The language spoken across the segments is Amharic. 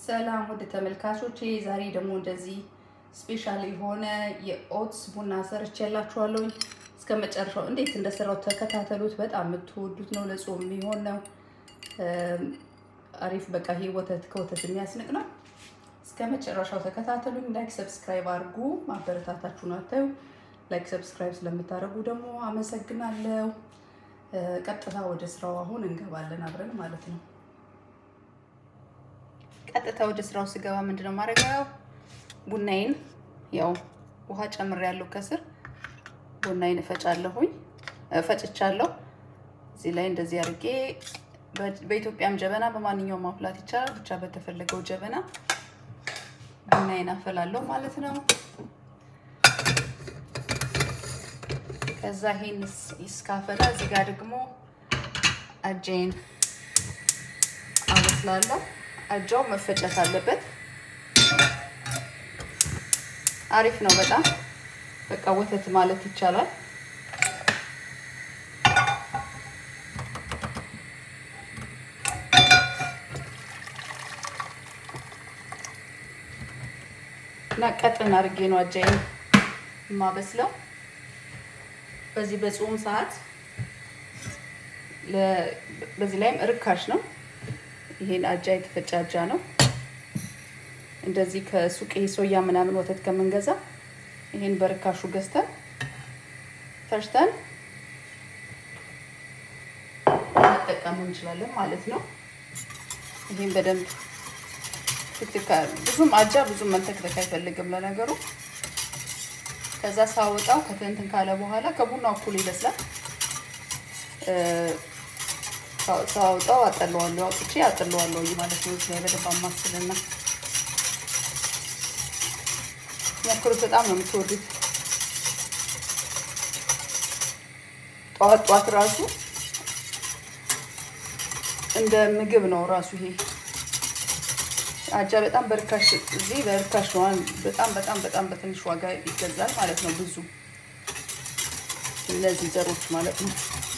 ሰላም ወደ ተመልካቾቼ፣ ዛሬ ደግሞ እንደዚህ ስፔሻል የሆነ የኦትስ ቡና ሰርቼላችኋለሁ። እስከ መጨረሻው እንዴት እንደሰራው ተከታተሉት። በጣም የምትወዱት ነው። ለጾም የሚሆን ነው። አሪፍ በቃ ይሄ ወተት ከወተት የሚያስንቅ ነው። እስከ መጨረሻው ተከታተሉኝ። ላይክ ሰብስክራይብ አድርጉ። ማበረታታችሁን አታዩ። ላይክ ሰብስክራይብ ስለምታደርጉ ደግሞ አመሰግናለሁ። ቀጥታ ወደ ስራው አሁን እንገባለን አብረን ማለት ነው። ቀጥታ ወደ ስራው ስገባ ምንድነው ማድረገው? ቡናዬን ያው ውሃ ጨምሬያለሁ ከስር ቡናዬን እፈጫለሁኝ እፈጭቻለሁ። እዚህ ላይ እንደዚህ አድርጌ በኢትዮጵያም ጀበና በማንኛውም ማፍላት ይቻላል። ብቻ በተፈለገው ጀበና ቡናዬን አፈላለሁ ማለት ነው። ከዛ ይሄን ይስካፈላ እዚህ ጋር ደግሞ አጃዬን አበስላለሁ። አጃው መፈጨት አለበት። አሪፍ ነው በጣም በቃ ወተት ማለት ይቻላል። እና ቀጥን አድርጌ ነው አጃዬን የማበስለው። በዚህ በጾም ሰዓት በዚህ ላይም ርካሽ ነው። ይሄን አጃ የተፈጨ አጃ ነው። እንደዚህ ከሱቅ ሶያ ምናምን ወተት ከምንገዛ ይሄን በርካሹ ገዝተን ፈጭተን መጠቀም እንችላለን ማለት ነው። ይሄን በደንብ ትክትካ ብዙም አጃ ብዙም መንተክተክ አይፈልግም ለነገሩ። ከዛ ሳወጣው ከትንትን ካለ በኋላ ከቡናው እኩል ይበስላል። ሳወጣው አጠለዋለሁ፣ አውጥቼ አጠለዋለሁ ማለት ነው። እዚህ ላይ በደንብ አማስልና ሞክሩት። በጣም ነው የምትወዱት። ጠዋት ጠዋት ራሱ እንደ ምግብ ነው ራሱ ይሄ አጃ በጣም በርካሽ እዚህ በርካሽ ነው። በጣም በጣም በጣም በትንሽ ዋጋ ይገዛል ማለት ነው። ብዙ እነዚህ ዘሮች ማለት ነው።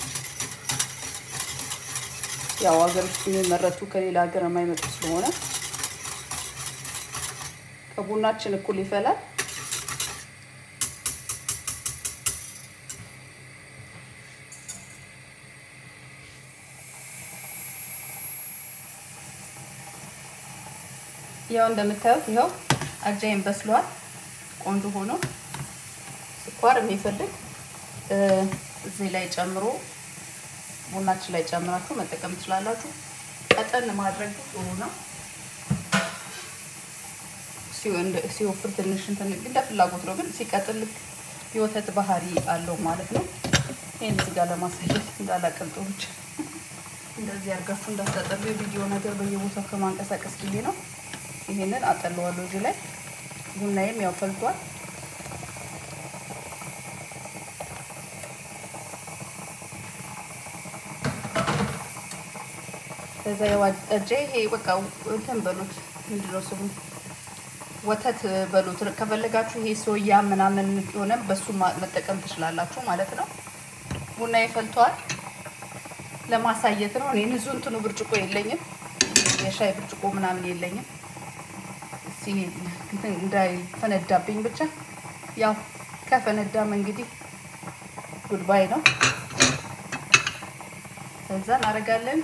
ያው ሀገር ውስጥ የሚመረቱ ከሌላ ሀገር የማይመጡ ስለሆነ ከቡናችን እኩል ይፈላል። ያው እንደምታዩት ይኸው አጃይን በስሏል። ቆንጆ ሆኖ ስኳር የሚፈልግ እዚህ ላይ ጨምሮ ቡናችን ላይ ጨምራችሁ መጠቀም ትችላላችሁ። ቀጠን ማድረግ ጥሩ ነው። ሲወፍር ትንሽ እንትን እንደ ፍላጎት ነው፣ ግን ሲቀጥል የወተት ባህሪ አለው ማለት ነው። ይህን እዚህ ጋር ለማሳየት እንዳላቀልጦ ብቻ እንደዚህ አድርጋችሁ እንዳታጠሉ የቪዲዮ ነገር በየቦታው ከማንቀሳቀስ ጊዜ ነው። ይሄንን አጠለዋለሁ እዚህ ላይ ቡናዬም ያው ፈልቷል። ከዛ የዋጠጀ ይሄ በቃ እንትን በሉት ምንድነው ስሙ ወተት በሉት። ከፈለጋችሁ ይሄ ሶያ ምናምን የሆነ በሱ መጠቀም ትችላላችሁ ማለት ነው። ቡና ይፈልተዋል ለማሳየት ነው። እኔ ንጹህ እንትኑ ብርጭቆ የለኝም፣ የሻይ ብርጭቆ ምናምን የለኝም። እንዳይፈነዳብኝ ብቻ ያው ከፈነዳም እንግዲህ ጉድባይ ነው። ከዛ እናደርጋለን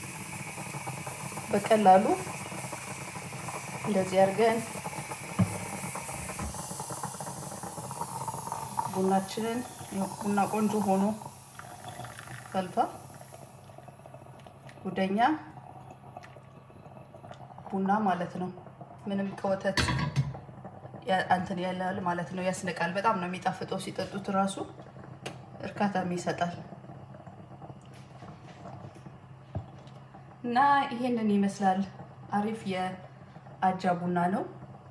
በቀላሉ እንደዚህ አድርገን ቡናችንን ቡና ቆንጆ ሆኖ ፈልቷል። ጉደኛ ቡና ማለት ነው። ምንም ከወተት እንትን ያላል ማለት ነው። ያስነቃል። በጣም ነው የሚጣፍጠው። ሲጠጡት እራሱ እርካታም ይሰጣል። እና ይሄንን ይመስላል። አሪፍ የአጃ ቡና ነው።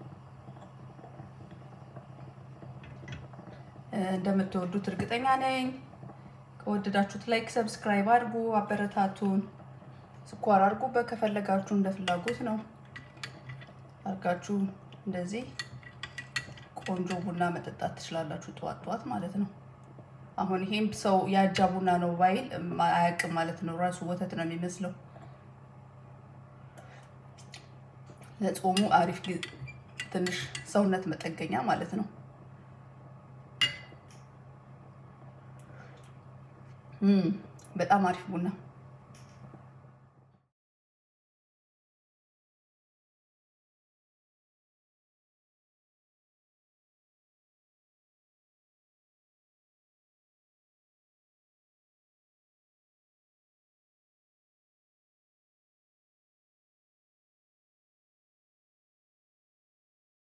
እንደምትወዱት እርግጠኛ ነኝ። ከወደዳችሁት ላይክ፣ ሰብስክራይብ አድርጉ፣ አበረታቱን። ስኳር አድርጉበት ከፈለጋችሁ እንደ ፍላጎት ነው አድርጋችሁ እንደዚህ ቆንጆ ቡና መጠጣት ትችላላችሁ፣ ጠዋት ጠዋት ማለት ነው። አሁን ይሄም ሰው የአጃ ቡና ነው ባይል አያውቅም ማለት ነው። ራሱ ወተት ነው የሚመስለው። ለጾሙ አሪፍ ትንሽ ሰውነት መጠገኛ ማለት ነው። በጣም አሪፍ ቡና